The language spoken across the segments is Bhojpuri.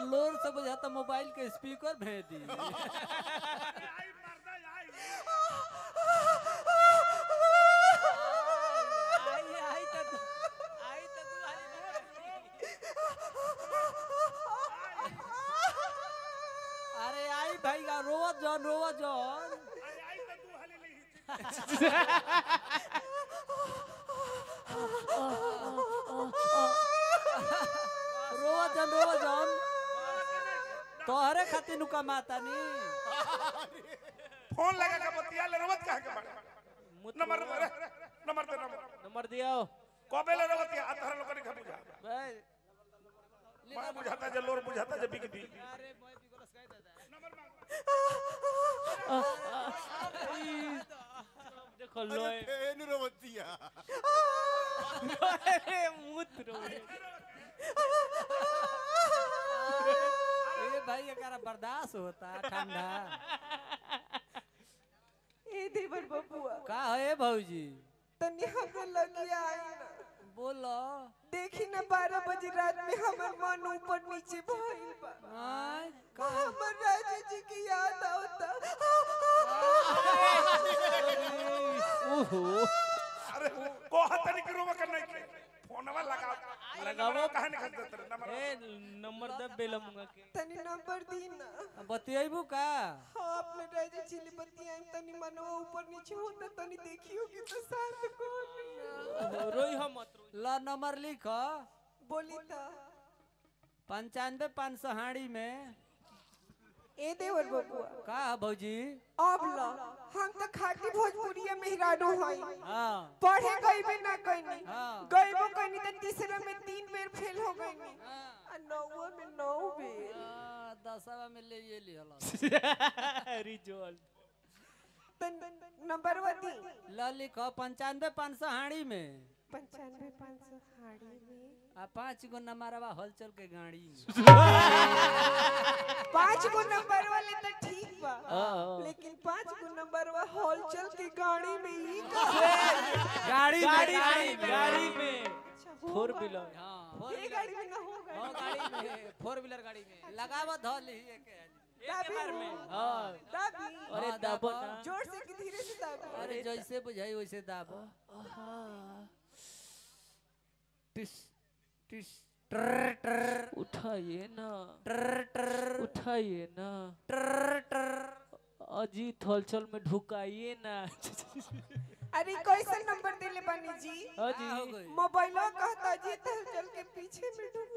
लोर से बुझाता मोबाइल के स्पीकर भेज दी आई मर्दा आई आई आई त तू आई त तू हाली अरे आई भाई का रोवत जॉन रोवत जॉन आई आई तो तू हली नहीं रोवत जॉन रोवत जॉन तोहरे खातिर नु कमाता नी फोन लगा के बतिया ले रवत कहां के बाड़े नंबर नंबर नंबर दे नंबर नंबर दियो कबे ले रवत या अतहर लोग नहीं बुझा भाई मैं बुझाता जे लोर बुझाता जे बिक दी अरे मैं बिगोलस कह देता नंबर मांग देखो लोए फेन रोवतिया अरे मूत्र ए भाई एकरा बर्दाश्त होता ठंडा ए देवर बबुआ का है भौजी तनी हमरा लगी आई ना बोलो देखी ना बारह बजे रात में हमर मन ऊपर नीचे भइल बा आय का हमर राजा जी की याद आवता ओहो अरे को हतनी के रोवा कर नहीं के फोनवा लगा लगावो। कहां निकल देते रे नंबर ए नंबर दे बेलमुंगा के तनी नंबर दी ना बतियाबू का हाँ अपने राजा जी ले बतियाई तनी मनवा ऊपर नीचे होता तनी देखियो कि तो शांत कौन ओहो, रोई हम मत रोई ल नंबर लिख बोली ता पंचानवे पाँच सौ हाड़ी में ए देवर बबुआ का है भौजी अब ला हम तो खाटी भोजपुरिया मेहरानो हई हाँ पढ़े गई भी ना कहीं हाँ। गईबो कहीं तो तीसरा में तीन बेर फेल हो गई हाँ। आ नौवा में नौ बेर आ, दसवा में ले ये लिहल रिजल्ट तन नंबर दी ल लिख पंचानवे पाँच सौ हाड़ी में पंचानवे पाँच सौ हाड़ी में आ पाँच गो नंबरवा हलचल के गाड़ी में पाँच गो नंबर वाले तो ठीक बा हाँ। लेकिन पाँच गो नंबर वा हॉलचल की गाड़ी में ही का गाड़ी में गाड़ी गाड़ी में में गाड़ी में अच्छा, हो फोर गया। व्हीलर हाँ फोर ये गाड़ी में ना होगा हाँ, गाड़ी में फोर व्हीलर गाड़ी में लगावा धल ही एक दाबी बार में हां दाबी अरे हाँ, दाबो दाबो। ना जोर से कि धीरे से दाबी अरे जैसे बुझाई वैसे दाबो टिस टिस ट्र ट्र उठाइए ना ट्र ट्र उठाइए ना ट्र ट्र अजीत हलचल में ढुकाइए ना अरे कैसे नंबर देले बानी जी का हो अजी गई मोबाइल कहता जी हॉलचल के पीछे में डूब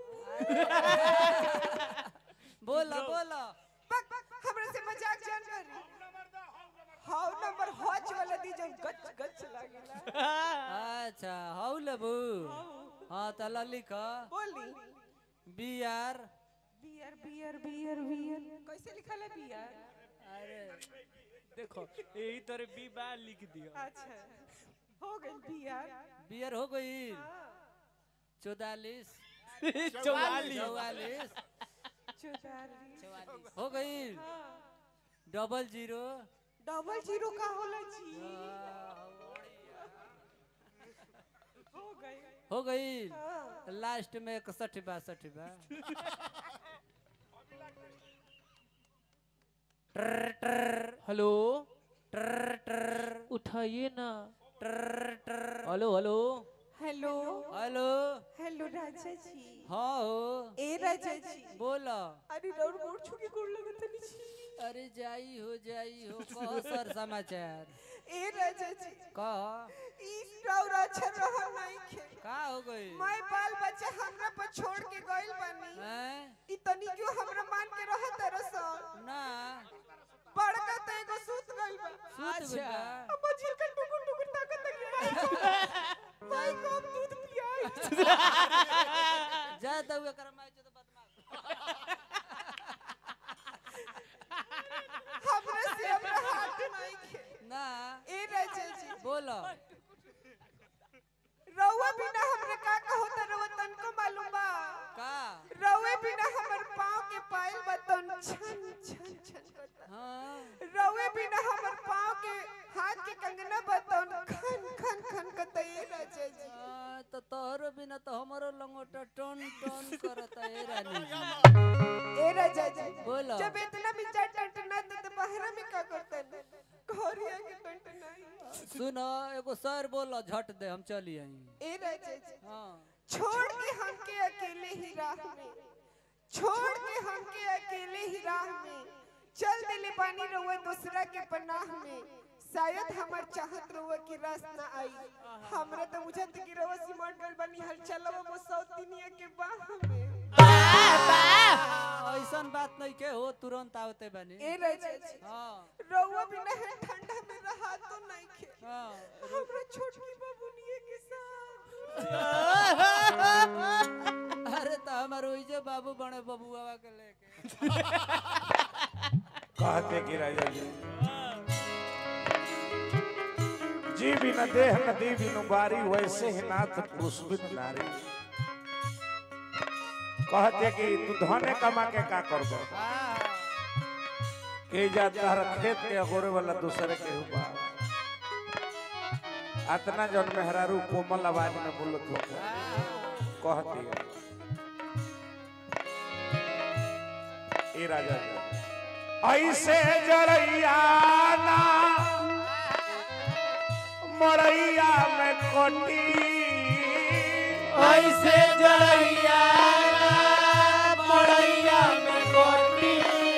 बोला बोला बक बक हमरा से मजाक जान करी हाउ नंबर हॉच वाला दी जो गच गच लागेला अच्छा हाउ लेबू हाँ तला लिख बोली B R beer beer beer beer कैसे लिखल है बियर अरे देखो यही तरह बी बार लिख दियो अच्छा हो गई बियर बियर हो गई चौतालीस चौवालीस चौवालीस चौतालीस हो गई डबल जीरो डबल जीरो का होला जी हो गई हो गई हाँ। लास्ट में इकसठ बासठ बा ट्र ट्र हेलो ट्र ट्र उठाइए ना ट्र ट्र hello hello hello hello hello Raja ji हाँ हो ए राजा जी बोला अरे रौर गोड़ छू के गोड़ लगत नहीं छी अरे जाई हो जाई हो कह सर समाचार ए राजा जी कह ई रौर अच्छा रहा नहीं खे का हो गई मैं बाल बच्चा हमरा पर छोड़ के गइल बानी हैं? ई तनी क्यों हमरा मान के रहत तरसन ना बड़का त एगो सूत गइल बा सूत गइल बा। अब झिल के टुकुर टुकुर ताकत लगी मैं कब दूध पियाई जा दऊ एकर माय जो बदमाश हमरा से हमरा हाथ नहीं खे ना ए राजा जी बोलो रउआ बिना हमरा का का होता रउआ तनको मालूम बा का रउए बिना हमर पाँव के पायल बा तन छन छन छन करता हाँ रउए बिना हमर पाँव के हाथ के कंगना बा तन खन खन खन करता ए राजा जी आ, तो तोहरो बिना तो हमारो लंगोटा टन टन करता है रानी जी में का करते हैं घरिया के कंट नहीं सुन एगो सर बोलो झट दे हम चली आई ए राजा जी हाँ छोड़ के हमके अकेले ही राह में छोड़ के हमके अकेले ही राह में चल दिले पानी रहुआ दूसरा के पनाह में शायद हमार चाहत रहुआ की रास ना आई हमरा तो बुझत कि रहुआ सिमट गल बनी हल चलवा वो सौतिनिया के बाह में ऐसन बात नहीं के हो तुरंत आवते बनी ए राजा जी हाँ रहुआ बिना है ठंडा में रहा तो नहीं खे हाँ हमरा छोटकी बाबूनिए के साथ अरे तो हमार ओइजे बाबू बने बबुआ के लेके कहते कि राजा जी जी बिन देह नदी बिनु बारी वैसे ही नाथ पुष्पित नारी कहते कि तू धने कमा के का करबो हाँ के जा तार खेत के अगोरे वाला दूसरे के हुआ अतना जन मेहरारू कोमल आवाज में बोलत हो कहती है ए राजा जी ऐसे जरैया ना मरैया में कोटी ऐसे जड़ैया मड़ैया में गोटी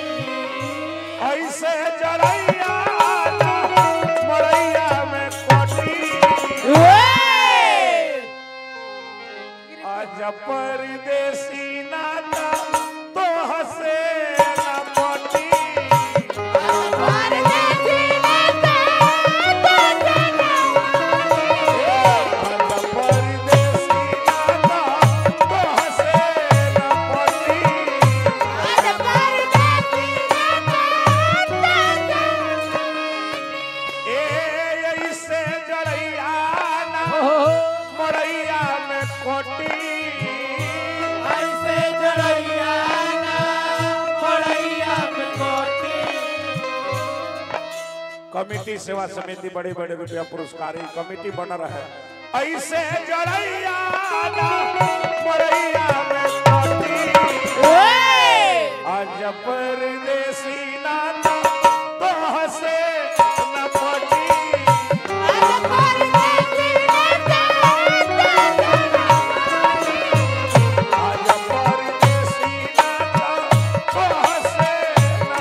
ऐसे जरैया ना मरैया में कोटी आज परदेसी नाता तो हसे न मोटी आज परदेसी नाता तो हसे न मोटी ए ऐसे जरैया ना मरैया में कोटी ऐसे जड़ैया मड़ैया में गोटी कमिटी सेवा समिति बड़े बड़े रुपया पुरस्कार ई कमिटी बन रहा है ऐसे जरैया ना मरैया में कोटी आज परदेसी नाता तो हसे न पटी आज परदेसी नाता तो हसे न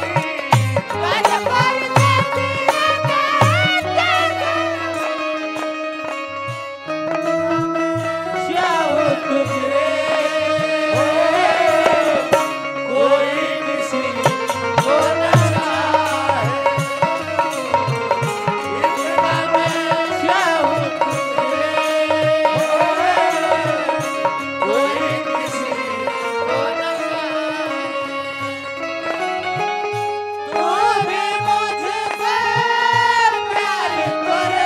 पटी जाओ तुझे कोई किसी को न चाहे इतना मैं चाहूं तुझे कोई किसी को न चाहे तू भी मुझसे प्यार करे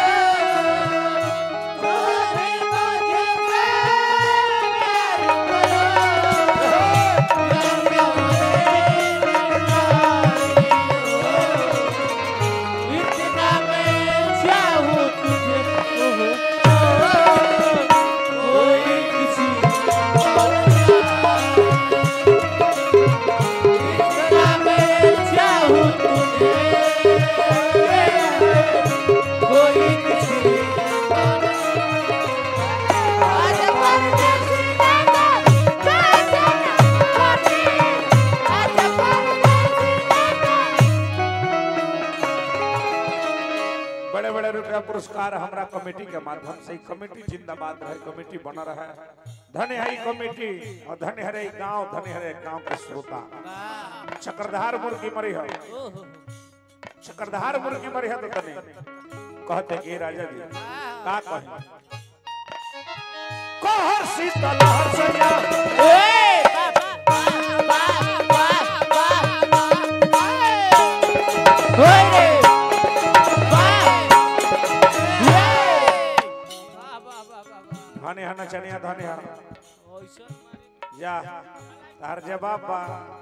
कोई किसी बड़े बड़े रुपया पुरस्कार हमरा कमेटी के माध्यम से ई कमेटी जिंदाबाद रहे कमेटी बना रहा है धन्य है ई कमेटी और धन्य है ई गांव धन्य है ई गांव के श्रोता चक्रधार मुर्गी मरी है चक्रधार मुर्गी मरी है तो तनी कहते कि राजा जी का कहे कहर शीतल हर सैया वाह वाह वाह वाह वाह धन्य है नचनिया धन्य है ऐसन मारी जा तार जवाब बा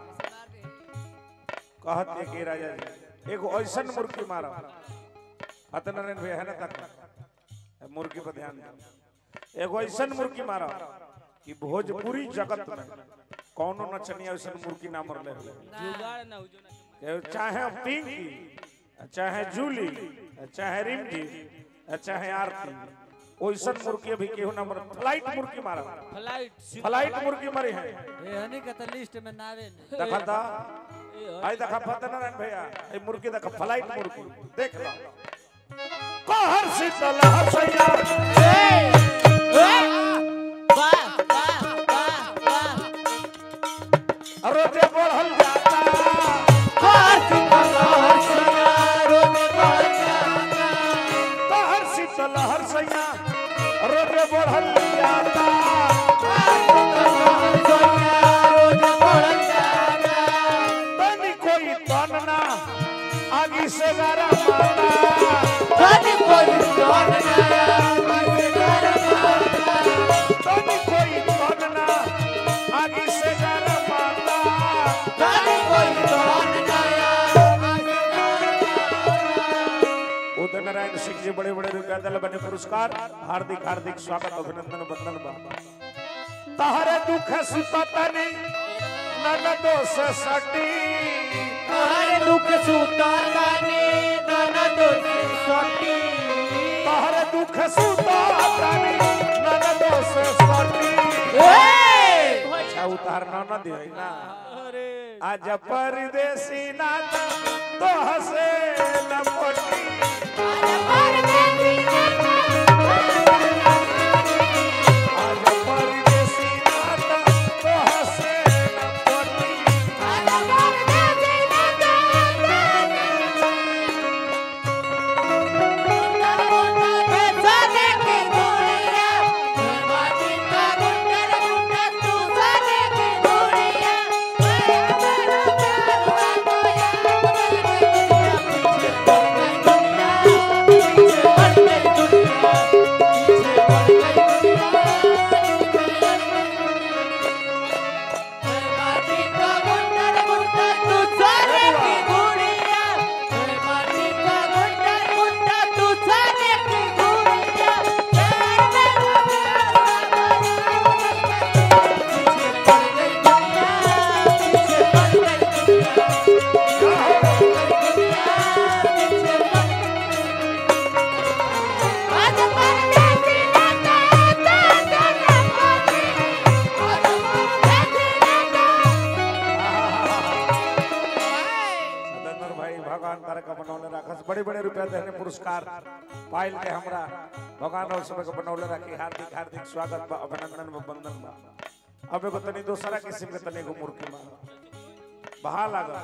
कहते कि राजा जी एगो ऐसन मुर्गी मारो अतनारायण भैया है ना तक मुर्गी पर ध्यान दो एगो ऐसन मुर्गी मारो कि भोजपुरी जगत में कौनो नचनिया ऐसन मुर्गी ना मरले हो जुगाड़ ना हो जो ना कि चाहे पिंकी चाहे जूली चाहे रिमजी चाहे आरती ओइसन मुर्गी अभी केहू ना मर फ्लाइट मुर्गी मारा फ्लाइट फ्लाइट मुर्गी मरी है ए हनी के त लिस्ट में नावे नहीं देखा था आई देखा फतेनारायण भैया ये मुर्गी देखा फ्लाइट मुर्गी देख लो कहर शीतल हसैया रोजे बढ़ल जाता कहर शीतल हसैया रोजे बढ़ल जाता तनी कोई तन ना आगी से गारा माता तनी कोई तन ना आगी से गारा माता उदय नारायण सिंह जी बड़े बड़े रुपया दल बने पुरस्कार हार्दिक हार्दिक स्वागत अभिनंदन वंदन बा तहरे दुख सुततनी नन दोष सटी तहरे दुख सुततनी नन दोष सटी अच्छा उतार न न दिहै ना अरे आज परदेसी नाता तो हसे लपटी आज परदेसी नाता तो हसे लपटी सदनर भाई भगवान तारा का बनौले राखस बड़े बड़े रुपया देने पुरस्कार पाइल के हमरा भगवान और सब के बनौले राखी हार्दिक हार्दिक स्वागत बा अभिनंदन बा वंदन बा अब एगो तनी दूसरा किस्म के तनी एगो मुर्गी बा बहा लागा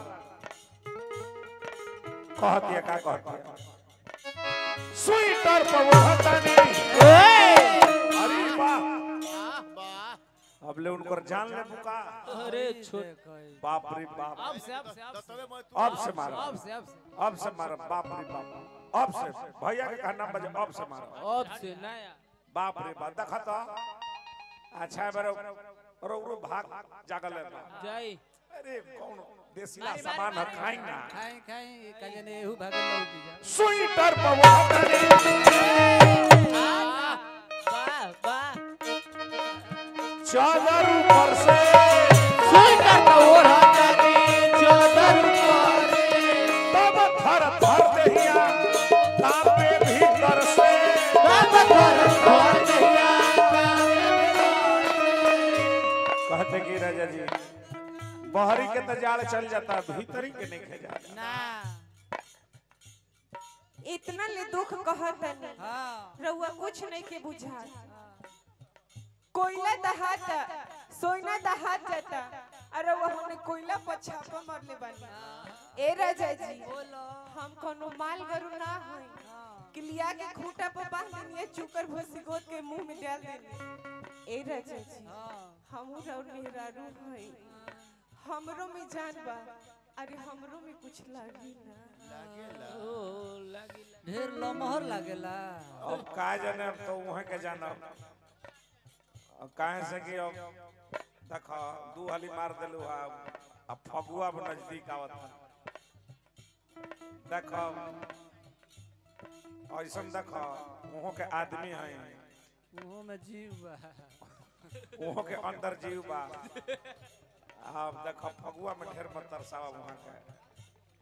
कहतिया का कहतिया स्वीटर पवहतनी अरे वाह अब ले उनकर जान ले बुका अरे छोट बाप रे बाप अब से अब से अब से अब से मारो अब से अब से अब से मारो बाप रे बाप अब से भैया के कहना बजे अब से मारो अब से नया बाप रे बाप देखा तो अच्छा बरो रो रो भाग जागल है बा। जाई अरे कौन देसीला सामान है खाई ना खाई खाई कजने एहू भागे लौकी जा स्वीटर पवहतनी वाह वाह चादर ऊपर से तब थर थर दहिया तापे भीतर से कहते कि राजा जी बहरी के तो जाल चल जाता भीतरी के नहीं खे जाता ना इतना ले दुख कहतनी हाँ रउआ कुछ नहीं के बुझात कोयला दहाता सोना दहात जाता अरे वह हमने कोयला पर छापा मारले बानी ए राजा जी बोलो हम कोनो माल गरु ना होई कि लिया के खूंटा पर बांध देनी चुकर भोसी गोद के मुंह में डाल देनी ए राजा जी हाँ हमू और मेहरारू हई हमरो में जान बा अरे हमरो में कुछ लागी ना ओ लागी ढेर लमहर लागेला अब का जाने अब तो वहाँ के जाना अब काहे से कि अब देखो दू हाली मार देलू आ अब फगुआ अब नजदीक आवत देखो ऐसन देखो वहाँ के आदमी है मुंह में जीव बा वहाँ के अंदर जीव बा अब देखो फगुआ में ढेर मत तरसावा वहाँ के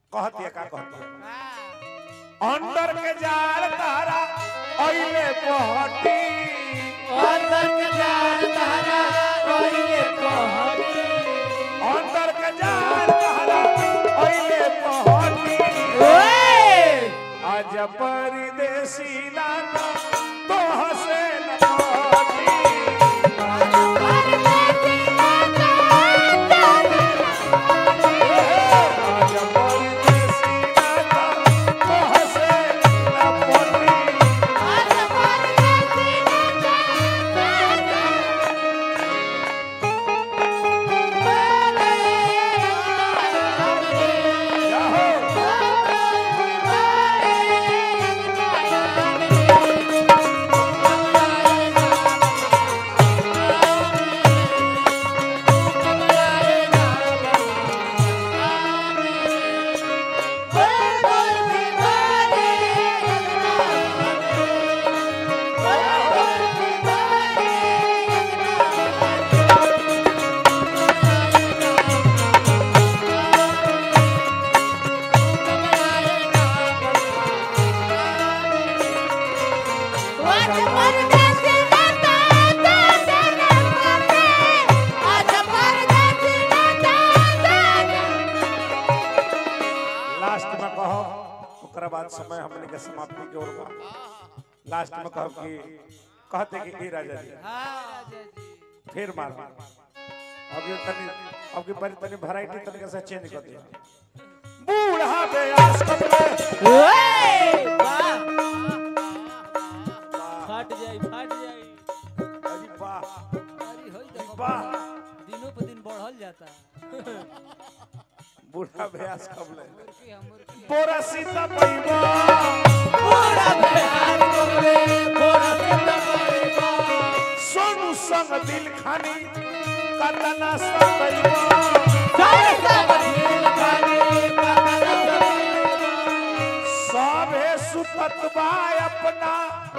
कहती है का कहती है अंदर के जाल तारा ओइले पहटी अंदर के जाल तारा कोइले पहटी अंदर के जाल तारा ओइले पहटी आज परदेसी लाना तो हसे न पाटी आज परदेसी लाना तो हसे न पाटी लास्ट में कहो ओकरा बाद समय हमने के समाप्ति के ओर बा लास्ट में कहो कि कहते कि ए राजा जी फिर मार अब ये तनी अब की बारी तनी वैरायटी तरीके से चेंज कर दिया बूढ़ा बेयास कपड़े फट जाई फट जाई अरे वाह अरे होई देखो वाह दिनों पे दिन बढ़ल जाता बूढ़ा बेयास कपड़े मुर्गी हम मुर्गी बोरा सीता पैबा सोनू संग दिल खानी कतना सतैबा सबे सुतत बा अपना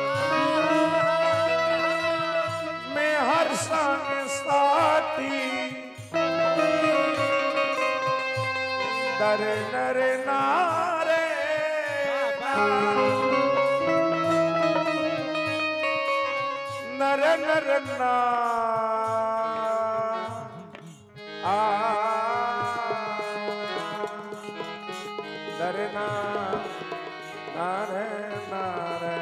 में हर संग साथी दर नर नारे नर नर ना आ दर ना नारे नारे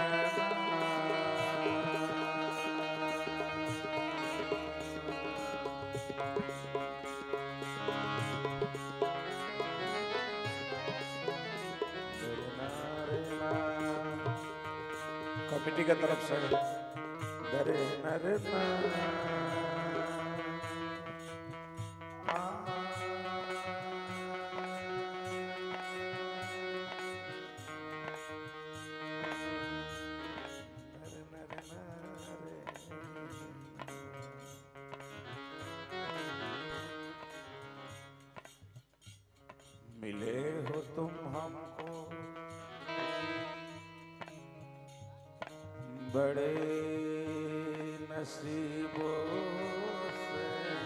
कमेटी की तरफ से दरे नरे ना नरे नरे नारे। मिले हो तुम हमको बड़े नसीबों से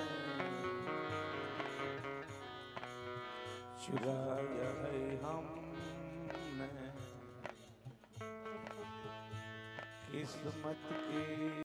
चुराया है हमने किस्मत की